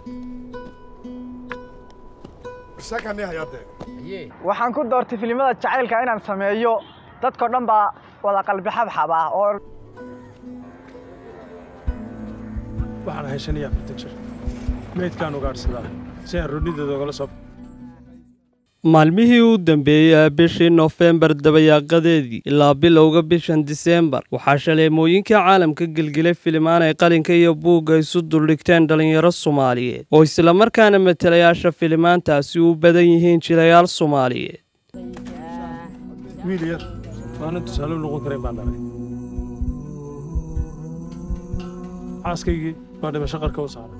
waxaan ku doortay filimada jacaylka inaan sameeyo dadkao dhan baa wada qalbi xabxab ah oo waxaan ahay shan iyo afartan jir meydkaan ugaadhsadaa si aan runideeda ogala soo maalmihii u dambeeyey bishii nofembar dabayaaqadeedii ilaa bilowga bishan diseembar waxaa shaleemooyinka caalamka gelgelay filimaan ay qalinka iyo buugga isu duldhigteen dhallinyaro soomaaliyeed oo islamarkaana matelayaasha filimaantaasi u badan yihiin jilayaal soomaaliyeed wiil yar waanan tusaale u noqon karayn baan dhalay xaaskaygii baa dhimasho qarka u saaray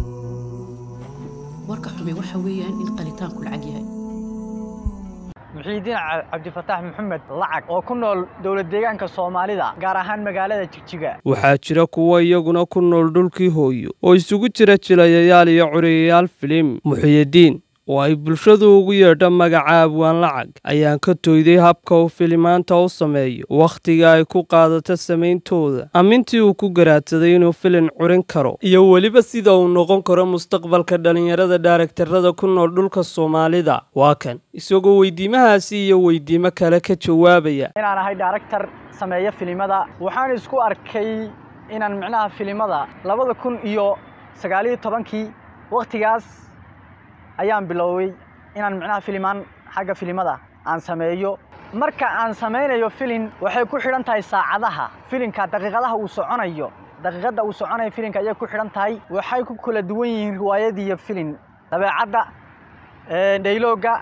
warka xumi waxa weeyaan in qalitaanku lacag yahay muxiidiin cabdifataax maxamed lacag oo ku nool dowlad deegaanka soomaalida gaar ahaan magaalada jigjiga waxaa jira kuwa iyaguna ku nool dhulkii hooyo oo isugu jira jilayayaal iyo curiyayaal filim muxiyidiin oo ay bulshadu ugu yeedho magaca abwaan lacag ayaan ka toyday habka uu filimaanta u sameeyo wakhtiga ay ku qaadato samayntooda amintii uu ku garaadsaday inuu filin curin karo iyo weliba sida uu noqon karo mustaqbalka dhallinyarada daaragtarada ku nool dhulka soomaalida waa kan isagoo weydiimahaasi iyo weydiimo kale ka jawaabaya inaan ahay daaragtar sameeya filimada waxaan isku arkay inaan micnaha filimada labada kun iyo sagaaliyo tobankii wakhtigaas ayaan biloway inaan micnaha filimaan xagga filimada aan sameeyo marka aan samaynayo filin waxay ku xidhan tahay saacadaha filinka daqiiqadaha uu soconayo daqiiqadda uu soconayo filinka ayay ku xidhan tahay waxay ku kala duwan yihiin riwaayad iyo filin dabeecadda dhayloogga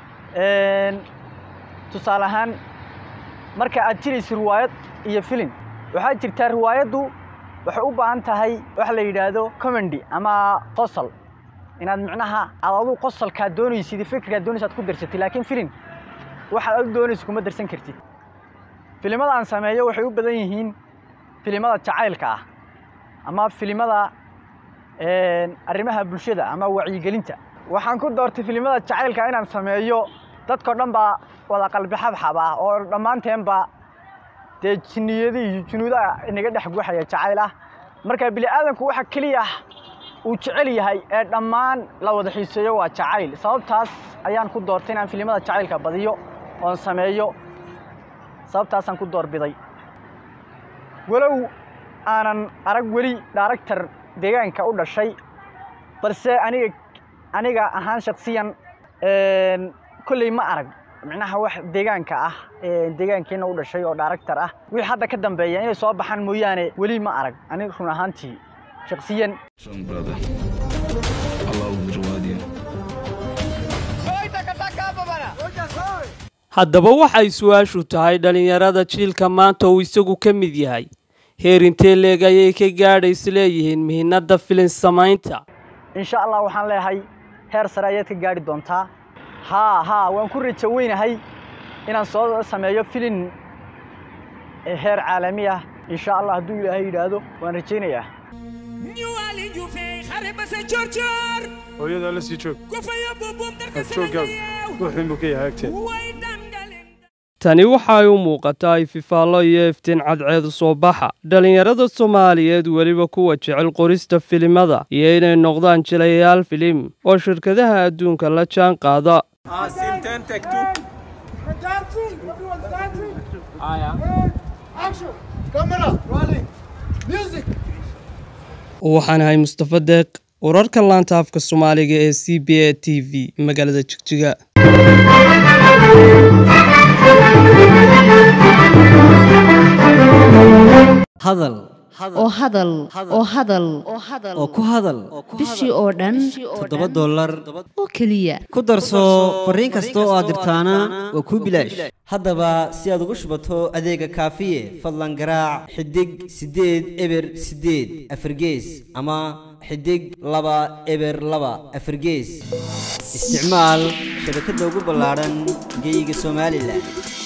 tusaale ahaan marka aad jirayso riwaayad iyo filin waxaa jirtaa riwaayaddu waxay u baahan tahay waxa la yidhaahdo comedy ama qosol inaad micnaha aad aduu qosolkaa doonaysid fikirkaad doonaysa ad ku darsatid laakiin filin waxaad adu doonaysa kuma darsan kartid filimada aan sameeyo waxay u badan yihiin filimada jacaylka ah ama filimada arrimaha bulshada ama wacyigelinta waxaan ku doortay filimada jacaylka inaan sameeyo dadkao dhan baa wada qalbi xabxab ah oo dhammaanteenba dee jinniyada iyo junuudaha inaga dhex guuxaya jacayl ah marka bini aadanku waxa keliya uu jecel yahay ee dhammaan la wada xiiseeyo waa jacayl sababtaas ayaan ku doortay inaan filimada jacaylka badiyo oon sameeyo sababtaasaan ku doorbiday walow aanan arag weli daaragtar deegaanka u dhashay balse aniga aniga ahaan shaksiyan kolley ma arag micnaha wax deegaanka ah deegaankeenna u dhashay oo daaragtar ah wixii hadda ka dambeeya inay soo baxaan mooyaane weli ma arag aniga run ahaantii shaksiyan haddaba waxay su-aashu tahay dhallinyarada jiilka maanta uu isagu ka mid yahay heer intee leeg ayay ka gaadha isleeyihiin mihinadda filin samaynta insha allah waxaan leeyahay heer sare ayaad ka gaadhi doontaa haa haa waan ku rajo weynahay inaan soo sameeyo filin heer caalami ah insha allah hadduu ilaahay yidhaahdo waan rajaynayaa hooyadaa la sii joog jooggaadu ruuxinbuu ka yahay agteeda tani waxay u muuqataa ififaallo iyo iftiin cadceedu soo baxa dhallinyarada soomaaliyeed weliba kuwa jecel qorista filimada iyo inay noqdaan jilayaal filim oo shirkadaha adduunka la jaan qaada waxaan ahay mustafa deeq wararka laanta afka soomaaliga ee c b a t v magaalada jigjiga hadal oo hadal oo hadal oo ku hadal bishii oo dhan toddoba dollar oo keliya ku darso fariin kasta oo aad dirtaana waa kuu bilaash haddaba si aad ugu shubato adeega kaafiye fadlan garaac xidig siddeed eber siddeed afargees ama xidig laba eber laba afargees isticmaal shabakadda ugu ballaadhan geeyiga somalilan